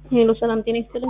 ሄሎ ሰላም ጤና ይስጥልኝ።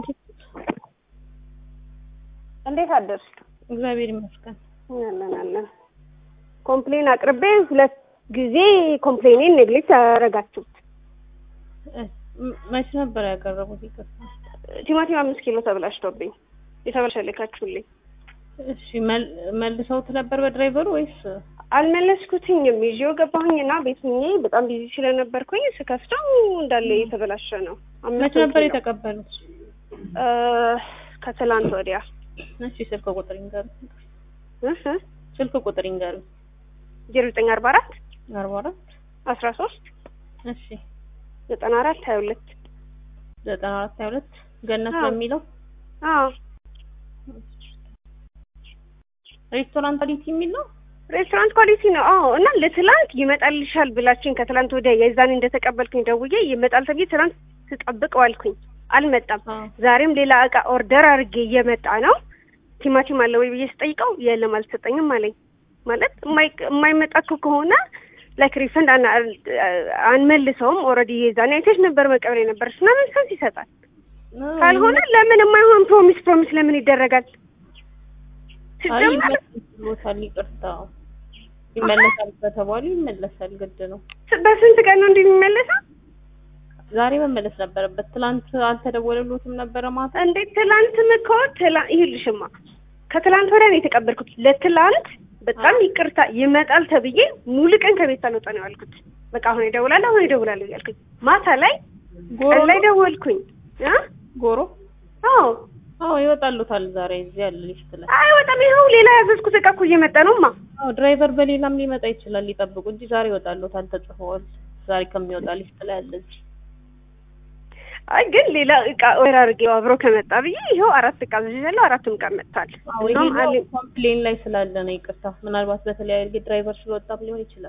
እንዴት አደርሽ? እግዚአብሔር ይመስገን። አለን አለን። ኮምፕሌን አቅርቤ ሁለት ጊዜ ኮምፕሌኔን ኔግሌክት ያደረጋችሁት። ም- መቼ ነበር ያቀረቡት? ይቅርታ። ቲማቲም አምስት ኪሎ ተበላሽቶብኝ የተበላሸ ልካችሁልኝ እሺ መል- መልሰውት ነበር በድራይቨሩ ወይስ? አልመለስኩትኝም። ይዤው ገባሁኝና ቤት ሆኜ በጣም ቢዚ ስለነበርኩኝ ስከፍተው እንዳለ የተበላሸ ነው። አምስት መቼ ነበር ኪሎ። የተቀበሉት? እ፣ ከትላንት ወዲያ እሺ ስልክ ቁጥር ይንገሩ። እህ ስልክ ቁጥር ይንገሩ። ዜሮ ዘጠኝ አርባ አራት አርባ አራት አስራ ሶስት እሺ ዘጠና አራት ሀያ ሁለት ዘጠና አራት ሀያ ሁለት ገነት አዎ። በሚለው አዎ ሬስቶራንት ኳሊቲ የሚል ነው። ሬስቶራንት ኳሊቲ ነው። አዎ እና ለትላንት ይመጣልሻል ብላችኝ ከትላንት ወዲያ የዛኔ እንደተቀበልኩኝ ደውዬ ይመጣል ተብዬ ትላንት ስጠብቅ ዋልኩኝ። አልመጣም። አዎ። ዛሬም ሌላ እቃ ኦርደር አድርጌ እየመጣ ነው። ቲማቲም አለ ወይ ብዬ ስጠይቀው የለም አልሰጠኝም አለኝ። ማለት የማይ- የማይመጣ እኮ ከሆነ ላይክ ሪፈንድ አና- አንመልሰውም። ኦልሬዲ የዛኔ አይተሽ ነበር መቀበል የነበረች እና መልሰንስ ይሰጣል። ካልሆነ ለምን የማይሆን ፕሮሚስ ፕሮሚስ ለምን ይደረጋል? አይ ሲጀመር ይመለሳል። ይቅርታ ይመለሳል ከተባሉ ይመለሳል። ግድ ነው። በስንት ቀን ነው እንዲህ የሚመለሰው? ዛሬ መመለስ ነበረበት። ትላንት አልተደወለሎትም ነበረ ማታ? እንዴት ትላንትም እኮ ትላ- ይኸውልሽማ ከትላንት ወዲያ ነው የተቀበልኩት። ለትላንት በጣም ይቅርታ ይመጣል ተብዬ ሙሉ ቀን ከቤት ሳልወጣ ነው ያልኩት። በቃ አሁን እደውላለሁ አሁን እደውላለሁ እያልኩኝ ማታ ላይ ጎሮ ቀን ላይ ደወልኩኝ። እ? ጎሮ አዎ አዎ ይወጣሉታል። ዛሬ እዚህ ያለ ሊስት ላይ አይ በጣም ይኸው ሌላ ያዘዝኩት እቃ እኮ እየመጣ ነውማ። አዎ ድራይቨር በሌላም ሊመጣ ይችላል። ሊጠብቁ እንጂ ዛሬ ይወጣሉታል። ተጽፈዋል። ዛሬ ከሚወጣ ሊስት ላይ አለ እዚህ። አይ ግን ሌላ እቃ ኦርደር አድርጌው አብሮ ከመጣ ብዬ ይኸው አራት እቃ አዝዣለሁ። አራቱም እቃ መጥቷል። አዎ እንደውም ይሄ አለ- ኮምፕሌን ላይ ስላለ ነው። ይቅርታ ምናልባት በተለያየ ድራይቨር ስለወጣም ሊሆን ይችላል።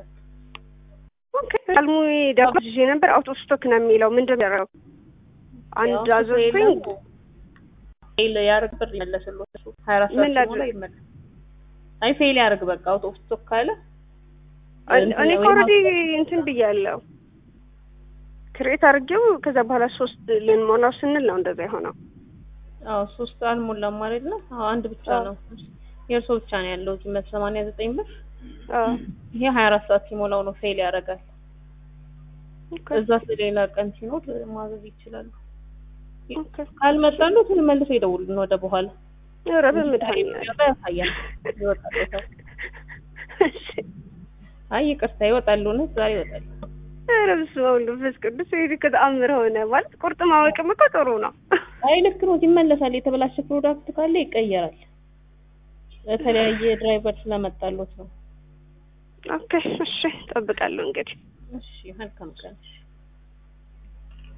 ኦኬ አልሙ ዳቦ አዝዤ ነበር። አውቶ ስቶክ ነው የሚለው ምንድን ነው ያደረገው? አንድ ያው አዘዝኩኝ ፌል ያርግ ብር ይመለስልዎት። እሱ ሀያ አራት ምን ሰዓት ላድርግ? ሲሞላ ይመለስ። አይ ፌል ያርግ በቃ አውቶ ስቶክ ካለ እንትን እኔ ወይም ኦልሬዲ እንትን ብያለሁ ክሬት አድርጌው ከዛ በኋላ ሶስት ልንሞላው ስንል ነው እንደዛ የሆነው። አዎ ሶስት አልሞላም አይደለ? አዎ አንድ ብቻ አዎ። ነው የእርሶ ብቻ ነው ያለው እዚህ መቶ ሰማንያ ዘጠኝ ብር። አዎ። ይሄ ሀያ አራት ሰዓት ሲሞላው ነው ፌል ያደርጋል። ኦኬ፣ እዛ ስለሌላ ቀን ሲኖር ማዘዝ ይችላሉ። ኦኬ። ካልመጣሉት መልሶ ይደውሉን ወደ በኋላ ኧረ በመድኃኒዓለም ይወጣ ያሳያል። ይወጣል። እሺ። አይ ይቅርታ ይወጣሉ። እውነት ዛሬ ይወጣሉ። ኧረ በስመ አብ ወወልድ ወመንፈስ ቅዱስ ይሄ እኮ ተአምር ሆነ ማለት ቁርጥ ማወቅም እኮ ጥሩ ነው። አይ ልክ ነው። ይመለሳል። የተበላሸ ፕሮዳክት ካለ ይቀየራል። በተለያየ ድራይቨር ስለመጣሉት ነው። ኦኬ፣ እሺ፣ እጠብቃለሁ እንግዲህ እሺ መልካም ቀን።